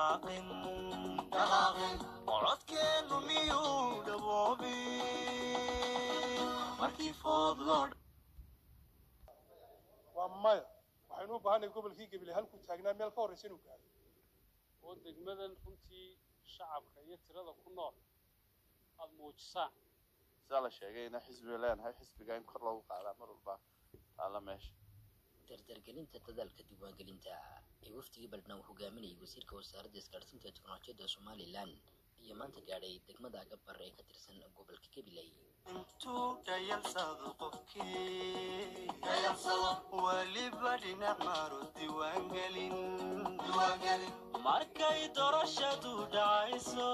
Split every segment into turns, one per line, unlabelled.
dhaqaaqin codkeenu miyuu dhaboobin markii food loo
waa maya waxaynu u baahanay gobolkii gebile halkuu taagnaa meel ka horraysa inuu gaaro
oo degmadan runtii shacabka iyo tirada ku nool aada muujisaan
sidaa la sheegayna xisbiga leenahay xisbiga in kor loogu qaadaa mar walba taalla meesha
dardargelinta dadaalka diiwaangelinta ee wafdigii baldhnaw hogaaminayay wasiirka wasaaradda isgaadhsiinta teknolojiyadda somalilan iyo maanta gaadhay degmada agabar ee ka tirsan gobolka gabiley
intuu dhayalsado qofkii weliba dhinac maro diiwaangelin markay doorashadu dhacayso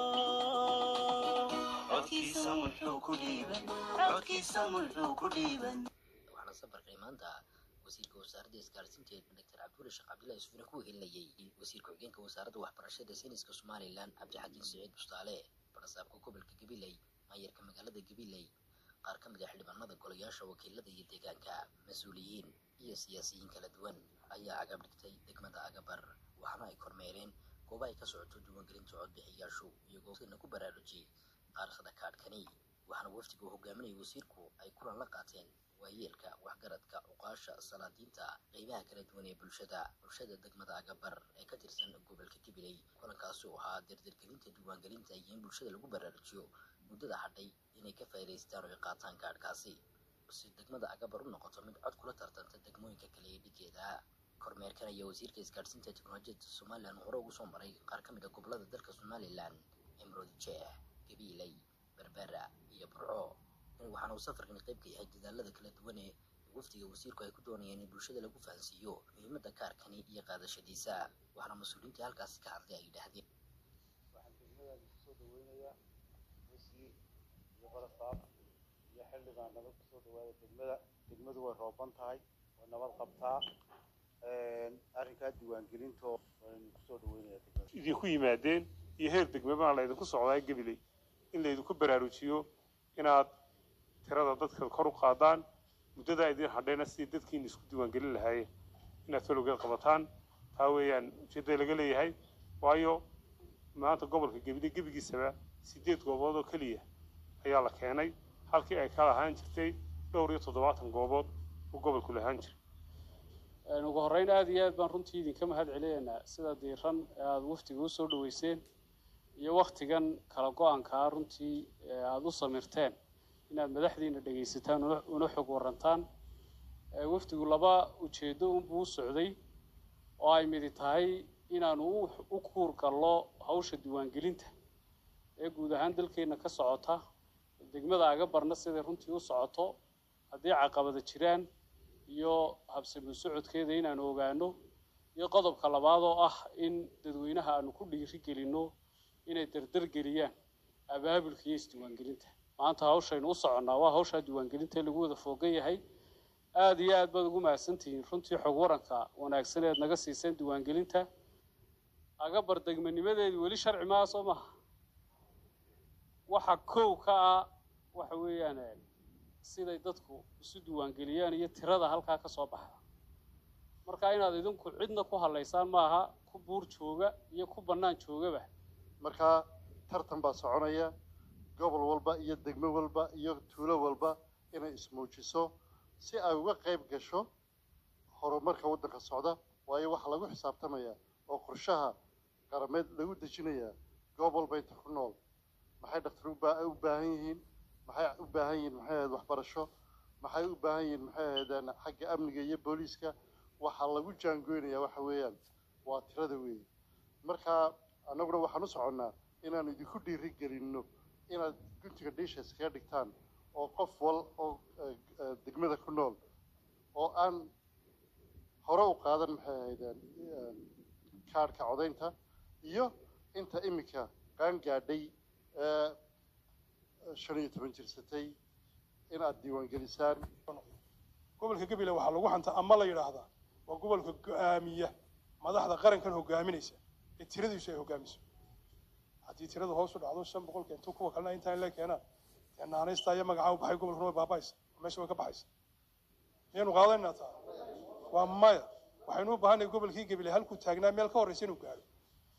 codkiisa muxuu ku dhiiban codkiisa muxuu ku dhiiban
waxaana safarkay maanta wasiirka wasaaradda isgaadhsiinta doctor cabdulle sheekh cabdullahi isfine ku wehelinayay wasiir ku-xigeenka wasaaradda waxbarashada sayniska somalilan cabdixakiin saciid bustaale barasaabka gobolka gabiley maayarka magaalada gabiley qaar ka mid a xildhibaanada golayaasha wakiilada iyo deegaanka mas-uuliyiin iyo siyaasiyiin kala duwan ayaa agab dhigtay degmada agabar waxaana ay kormeereen gooba ay ka socoto diiwaangelinta codbixiyaashu iyagoo sina ku baraarujiyey taariikhda kaadhkani waxaana wafdiga uu hogaaminayay wasiirku ay kulan la qaateen waayeelka waxgaradka cuqaasha salaadiinta qeybaha kala duwan ee bulshada bulshada degmada agabar ee ka tirsan gobolka gabiley kulankaasi oo ahaa dardargelinta diiwaangelinta iyo in bulshada lagu baraarujiyo muddada hadhay inay ka faa'iidaystaan oo ay qaataan kaadhkaasi si degmada agabar u noqoto mid cod kula tartanta degmooyinka kale ee dhigeeda kormeerkan ayaa wasiirka isgaadhsiinta teknolojiyadda somalilan hore ugu soo maray qaar ka mid a gobolada dalka somalilan emrod jeex gabiiley berbera iyo burco waxaana uu safarkan qayb ka yahay dadaalada kala duwan ee wafdiga wasiirku ay ku doonayeen in bulshada lagu fahansiiyo muhiimadda kaarkani iyo qaadashadiisa waxaana mas-uuliyiintii halkaasi ka hadlay ay yidhaahdeen
waxaan degmadaada kusoo dhaweynayaa wasiir iyo barasaab iyo xildhibaan nabad kusoo dhawaada degmada degmadu way rooban tahay way nabad qabtaa arrinkaa diiwaangelintoo waan kusoo dhaweynayaa degmada
idinku yimaadeen iyo heer degmabaa laydinku socdaa gabiley in laydinku baraarujiyo inaad tirada dadka kor u qaadaan muddadaa idin hadhayna sidii dadkiina isku diiwaangelin lahaayeen inaad falowgeed qabataan taa weeyaan ujeedada laga leeyahay waayo maanta gobolka gebile gebigiisaba sideed goobood oo keliya ayaa la keenay halkii ay ka lahaan jirtay dhowr iyo toddobaatan goobood uu gobolku lahaan jiray
ugu horreyn aada iyo aad baan runtii idinka mahad celinaynaa sida diiran ee aada wafdiga usoo dhaweyseen iyo waktigan kala go-aankaa runtii aada u samirteen inaad madaxdiina dhegaysataan una xog warantaan wafdigu laba ujeeddo unbuu u socday oo ay midi tahay inaanu u kuur gallo hawsha diiwaangelinta ee guud ahaan dalkeenna ka socota degmada agabarna siday runtii u socoto haddii caqabada jiraan iyo habsami socodkeeda inaanu ogaano iyo qodobka labaad oo ah in dadweynaha aanu ku dhiiri gelinno inay dardargeliyaan abaabulka iyo isdiiwaangelinta maanta hawshaynu u soconnaa waa hawshaa diiwaangelinta lagu wada foogan yahay aada iyo aad baad ugu mahadsantihiin runtii xog waranka wanaagsan eed naga siiseen diiwaangelinta agabar degmanimadeedi weli sharci maaha soo maha waxa kow ka ah waxa weeyaan siday dadku isu diiwaangeliyaan iyo tirada halkaa ka soo baxda marka inaad idinku cidna ku hadlaysaan maaha ku buur jooga iyo ku bannaan joogaba
markaa tartan baa soconaya gobol walba iyo degmo walba iyo tuulo walba inay ismuujiso si ay uga qayb gasho horumarka waddanka socda waayo waxaa lagu xisaabtamayaa oo qorshaha qarameed lagu dejinayaa goob walba inta ku nool maxay dhaktar u baahan yihiin maxay u baahan yihiin maxay ahayd waxbarasho maxay u baahan yihiin maxay ahaydeen xagga amniga iyo booliiska waxaa lagu jaangoynayaa waxa weeyaan waa tirada weeye marka annaguna waxaan u soconnaa inaanu idinku dhiiri gelinno inaad guntiga dhiisha iskaga dhigtaan oo qof wal oo degmada ku nool oo aan hore u qaadan maxay ahaydeen kaadhka codaynta iyo inta iminka qaan gaadhay ee shan iyo toban jirsatay inaad diiwaangelisaan
gobolka gabiley waxaa lagu hantaa ama la yidhaahdaa waa gobolka go-aamiya madaxda qarankan hogaaminaysa ee tiradiisu ay hogaamiso haddii tiradu hoos u dhacdo shan boqol keento kuwa kalena intaan la keenaan dee naanaysta iyo magacaa u baxay gobolkuna way baaba'aysa meesha way ka baxaysa miyaynu qaadanaynaa taa waa maya waxaynu u baahanay gobolkii gabiley halkuu taagnaa meel ka horraysa inuu gaaro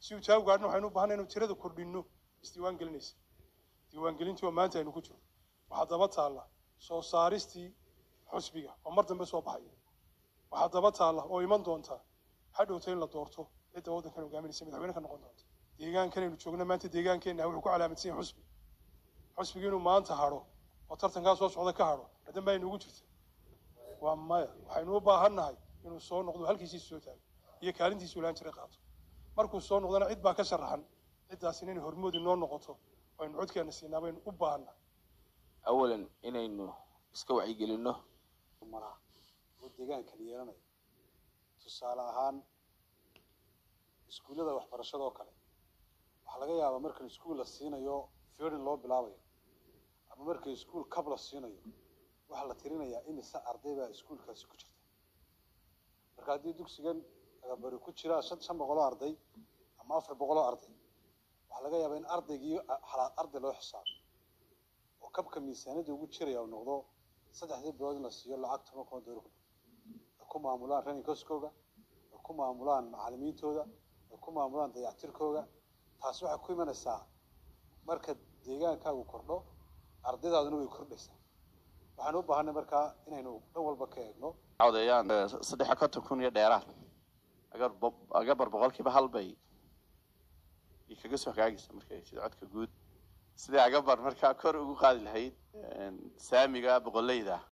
si uu taa u gaadhna waxaynu u baahanay inuu tirada kordhinno isdiiwaan gelinaysa diiwaangelintii oo maanta aynu ku jiro waxaa daba taalla soo saaristii xusbiga oo mar dambe soo baxaya waxaa daba taalla oo iman doonta hadhowta in la doorto cidda waddankan hogaaminaysa madaxweyne ka noqon doonta deegaankan aynu joogno maanta deegaankeenna wuxuu ku calaamadsan yahay xusbi xusbigi inuu maanta hadho oo tartankaa soo socda ka hadho hadan baa inugu jirta waa maya waxaynu u baahan nahay inuu soo noqdo halkiisiisa soo taago iyo kaalintiisu ilaan jiray qaato markuu soo noqdona cid baa ka sharaxan ciddaasina inay hormoodi noo noqoto oo aynu codkeena siinaa baynu u baahannahay
awalan inaynu iska wacyigelinno
maraa oo deegaankan yeelanayo tusaale ahaan iskuullada waxbarashada oo kale waxaa laga yaabaa markan iskuul la siinayo firin loo bilaabayo ama marka iskuul kab la siinayo waxaa la tirinayaa imise arday baa iskuulkaasi ku jirta marka haddii dugsigan agabari ku jira shan shan boqoloo arday ama afar boqoloo arday waxaa laga yaabaa in ardaygii halaad arday loo xisaabo oo kabka miisaaniyadda ugu jiraya uu noqdo saddexdii bilood in la siiyo lacag toban kun oo doolar ay ku maamulaan running coskooga ay ku maamulaan macallimiintooda ay ku maamulaan dayactirkooga taasi waxay ku imanaysaa marka deegaankaagu kordho ardaydaaduna way kordhaysaa waxaan u baahanay markaa inaynu dhan walba ka eegno
cawdeeyaan saddex iyo konton kun iyo dheeraad agar bo- agabar boqolkiiba hal bay ay kaga soo hagaagaysa markay sida codka guud sidai agabar markaa kor ugu qaadi lahayd saamiga boqoleyda